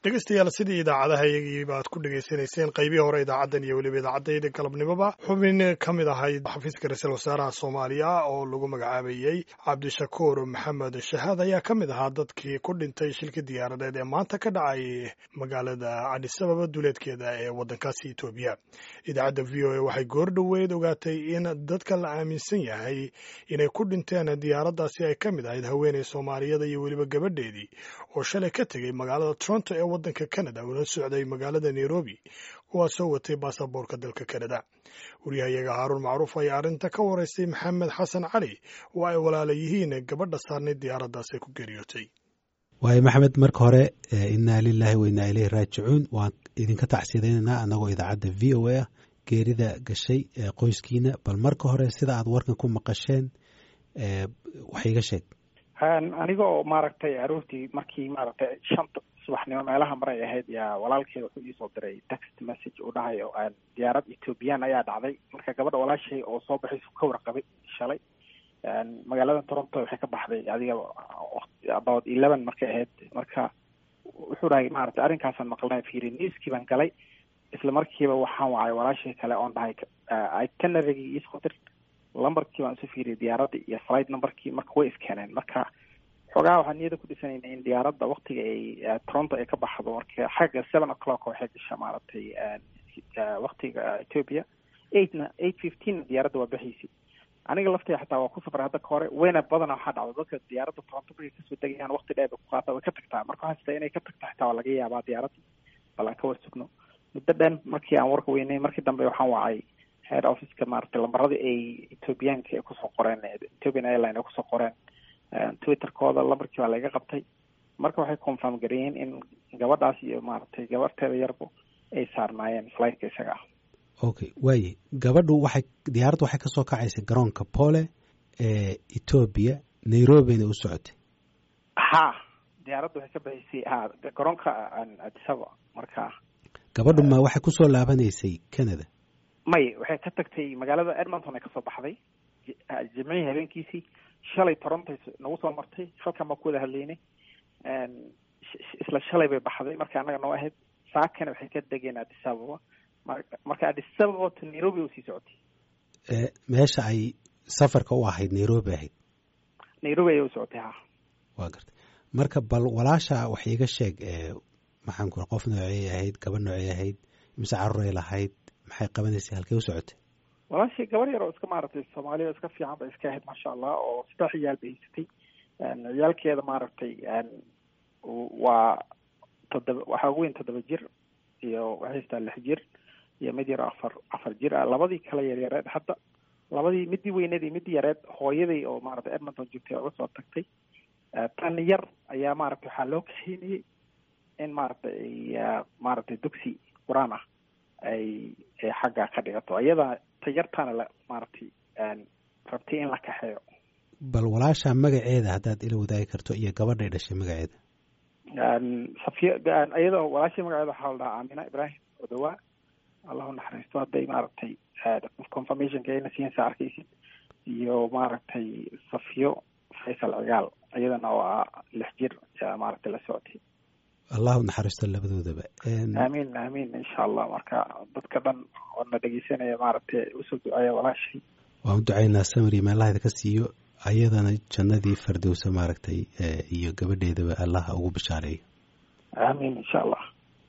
dhegeystayaal sidii idaacadaha iyagiiba aad ku dhegaysanayseen qaybihii hore idaacaddan iyo weliba idaacadayda galabnimoba xubin ka mid ahayd xafiiska ra-iisul wasaaraha soomaaliya oo lagu magacaabayey cabdishakuur maxamed shahaad ayaa ka mid ahaa dadkii ku dhintay shilka diyaaradeed ee maanta ka dhacay magaalada cadisababa duleedkeeda ee waddankaasi etoobiya idaacadda v o a waxay goor dhoweyd ogaatay in dadka la aaminsan yahay inay ku dhinteen diyaaraddaasi ay ka mid ahayd haweeney soomaaliyada iyo weliba gabadheedii oo shalay ka tegey magaalada toronto ee waddanka canada una socday magaalada nairobi kuwaasoo watay baasaboorka dalka canada waryahayaga haaruun macruuf ayaa arrinta ka waraystay maxamed xasan cali oo ay walaala yihiin gabadha saarnayd diyaaraddaas ay ku geeriyootay waayo maxamed marka hore innaa lilaahi wa innaa ileyhi raajicuun waan idinka tacsiyadaynaynaa annagoo idaacadda v o a ah geerida gashay qoyskiina bal marka hore sida aad warkan ku maqasheen wax iga sheeg aniga oo maaragtay aroortii markii maaragtay shanta subaxnimo meelaha maray ahayd yaa walaalkeeda wuxuu iisoo diray text message uu dhahayo diyaarad ethoobiyan ayaa dhacday marka gabadha walaashay oo soo baxaysu ka warqabay shalay magaalada toronto waxay ka baxday adiga about eleven markay ahayd marka wuxuu dhahay maaragtay arrinkaasaan maqlnay fiiri newskii baan galay isla markiiba waxaan wacay walaashay kale oon dhahay itinerarygii iisoo dir lambarkii baan isu fiiriyay diyaaradda iyo flight numberkii marka way iskeeneen marka xoogaha waxaan niyada ku dhisanayna in diyaaradda waktiga ay toronto ay ka baxdo marka xagga seven o'clock waxay gashaa maaragtay waktiga ethiopia eightna eight fifteenna diyaaradda waa baxaysa aniga laftay xataa waa ku safray hadda ka hore weyna badana waxaa dhacda dadka diyaaradda toronto markay kasoo degayaan wakti dheer bay ku qaata way ka tagtaa marka waxaa sita inay ka tagta xitaa waa laga yaabaa diyaaradda bal aan ka war sugno muddo dhan markii aan warka weynay markii dambe waxaan wacay head officeka maaragtay lambaradii ay ethoobiyaanka ay kusoo qoreen ethiopian airline ay kusoo qoreen twitterkooda lambarkii baa laga qabtay marka waxay confirm gareeyeen in gabadhaas iyo maaragtay gabarteeda yarbu ay saarnaayeen flightka isaga ah okay waaye gabadhu waxay diyaaraddu waxay kasoo kacaysay garoonka pole ee etoobiya nairobina u socotay ha diyaaraddu waxay ka baxaysay ha garoonka adisaba marka gabadhu ma waxay kusoo laabanaysay canada may waxay ka tagtay magaalada edmonton ay kasoo baxday jimcihii habeenkiisii shalay toronto nagu soo martay halkan baan ku wada hadlaynay isla shalay bay baxday marka annaga noo ahayd saakana waxay ka degeen adisababa marka adisababa to nairobi u sii socotay meesha ay safarka u ahayd nairobi ahayd nairobi ayay u socotay ha waa gartay marka bal walaasha wax iiga sheeg maxaan ku qof noocey ahayd gaba noocey ahayd mise caruuray lahayd maxay qabanaysay halkay u socotay walaashii gabar yar oo iska maaragtay soomaaliya iska fiican bay iska ahayd maasha allah oo saddex ciyaal bay haysatay ciyaalkeeda maaragtay waa toddoba waxaa ugu weyn toddoba jir iyo waxay haystaa lix jir iyo mid yar afar afar jir ah labadii kale yaryareed hadda labadii midii weyneed iyo midii yareed hooyaday oo maaragtay edmonton joogtay uga soo tagtay tan yar ayaa maaragtay waxaa loo kaxeynayay in maaragtay ay maaragtay dugsi qur-aan ah ay xagga ka dhigato iyada tayartaana la maaragtay rabtay in la kaxeeyo bal walaasha magaceeda haddaad ila wadaagi karto iyo gabadhay dhashay magaceeda safiya iyada walaashii magaceeda waxaa la dhahaa aamina ibrahim odawaa allahu naxariisto hadday maaragtay confirmationka ayna siinsa arkaysid iyo maaragtay safiyo faysal cigaal iyadana oo ah lix jir maaragtay la socotay allahu naxariisto labadoodaba aamiin aamiin insha allah marka dadka dhan oo na dhegeysanaya maaragtay usoo duceeya walaashay waan u ducaynaa samari meelahayda ka siiyo ayadana jannadii fardowsa maaragtay iyo gabadheedaba allaha ugu bishaareeyo aamiin insha allah